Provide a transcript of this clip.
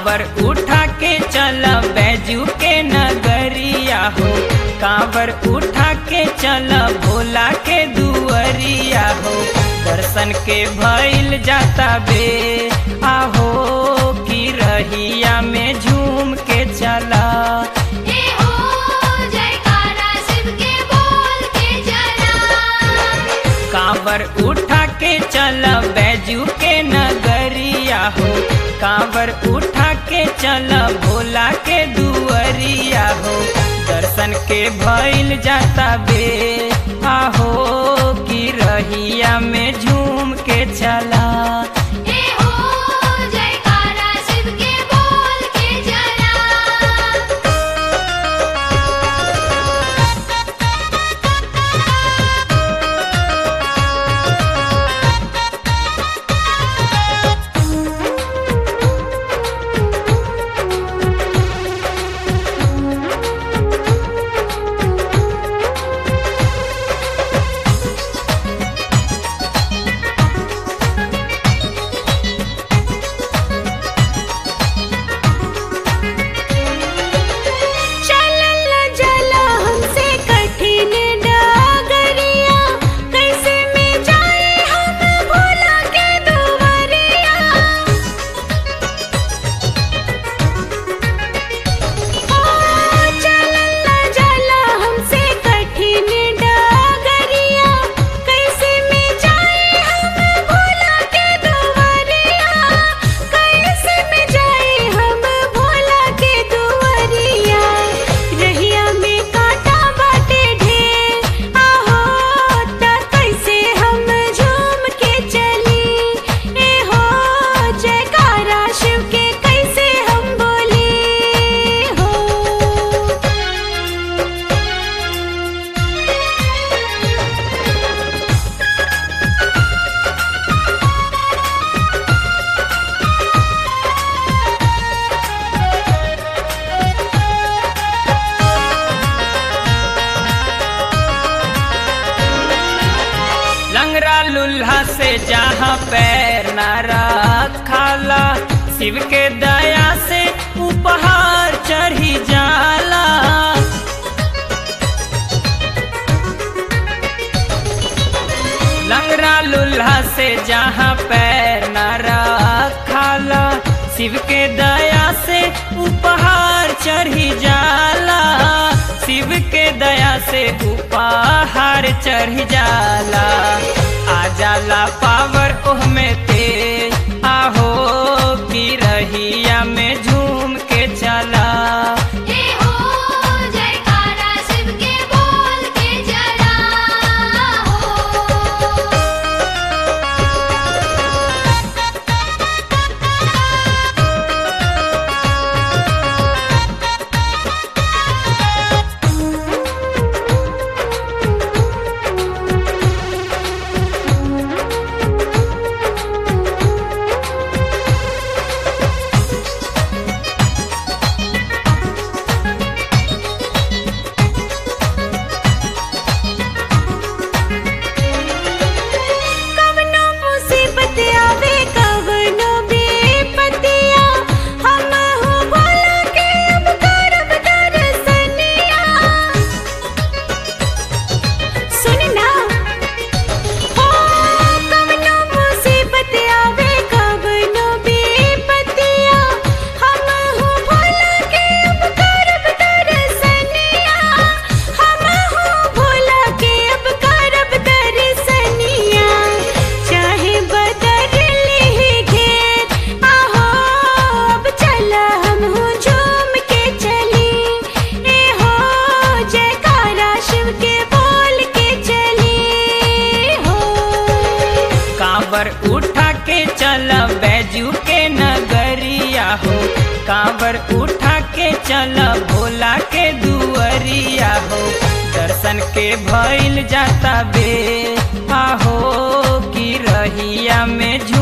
कांवर उठा के चल बैजू के नगरिया हो कांवर उठा के चल भोला के दुअरिया हो दर्शन के भइल जाता बे आहो की रहिया में झूम के चला ए हो जयकारा शिव के बोल के चला कांवर उठा के चल बैजू के नगरिया हो कांवर उठा के चल भोला के दुअरिया हो दर्शन के भइल जाता बे आहो की रहिया में झूम के चला ए हो जयकारा शिव के बोल के चला चलल जला हमसे कठिन डागरिया कैसे में जाए हम भोला के दुवरिया ओ चलल जला हमसे कठिन डागरिया कैसे में जाए हम भोला के दुवरिया कैसे में जाए हम भोला के दुवरिया रहिया में कांटा बाटे ढेर आहो त कैसे हम झूम के चली ए हो जयकारा शिव के कैसे हम बोली हो लंगरा लुल्हा से जहाँ पैर न रखाला शिव के दया से उपहार चढ़ी जाला लंगरा लुल्हा से जहाँ पैर न रखाला शिव के दया से उपहार चढ़ी जाला शिव के दया से उपहार चढ़ी जाला आ जाला पावर ओह में तेज आहो की रहिया में झूम के चला ए हो जयकारा शिव के बोल के चला हो कवनो मुसीबत आवे कवनो बेपतिया हम हो भोला के अब करब दर्शनिया सुन ना हो कवनो मुसीबत आवे कवनो बेपतिया हम हो भोला के अब करब दर्शनिया हम हो भोला के अब करब दर्शनिया चाहे बदल ले घेर आहो अब चला हम हो झूम के चली ए हो जयकारा शिव के बोल के चली हो कांवर उठा के चल बैजू के नगरिया हो कांवर उठा के चल भोला के दुअरिया हो दर्शन के भइल जाता बे आहो की रहिया में झू